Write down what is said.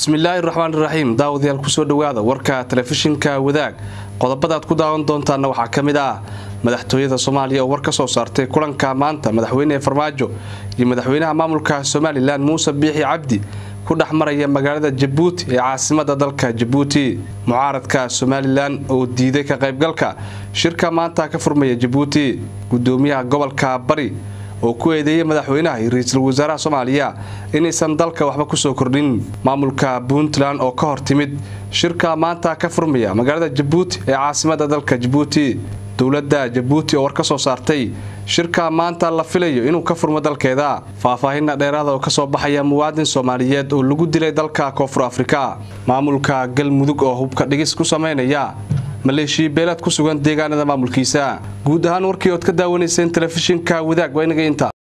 bismillaahi raxmaan iraxiim daawadayaal kusoo dhowaada warka telefishinka wadaag qodobadaad ku daawan doontaana waxaa ka mid ah madaxtooyada soomaaliya oo war ka soo saartay kulanka maanta madaxweyne farmaajo iyo madaxweynaha maamulka somalilan muuse biixi cabdi ku dhex maraya magaalada jabuuti ee caasimada dalka jabuuti mucaaradka somalilan oo diiday ka qaybgalka shirka maanta ka furmaya jabuuti gudoomiyaha gobolka bari oo ku eedeeyay madaxweynaha iyo ra-iisul wasaaraha soomaaliya inaysan dalka waxba kusoo kordhin maamulka puntland oo ka hor timid shirka maanta ka furmaya magaalada jabuuti ee caasimada dalka jabuuti dowladda jabuuti oo war ka soo saartay shirka maanta la filayo inuu ka furmo dalkeeda faahfaahinna dheeraada oo kasoo baxaya muwaadin soomaaliyeed oo lagu dilay dalka koonfur afrika maamulka galmudug oo hubka dhigis ku samaynaya maleeshiya beelaad ku sugan deegaanada maamulkiisa guud ahaan warkii ood ka daawanayseen telefishinka wadaag waa inaga inta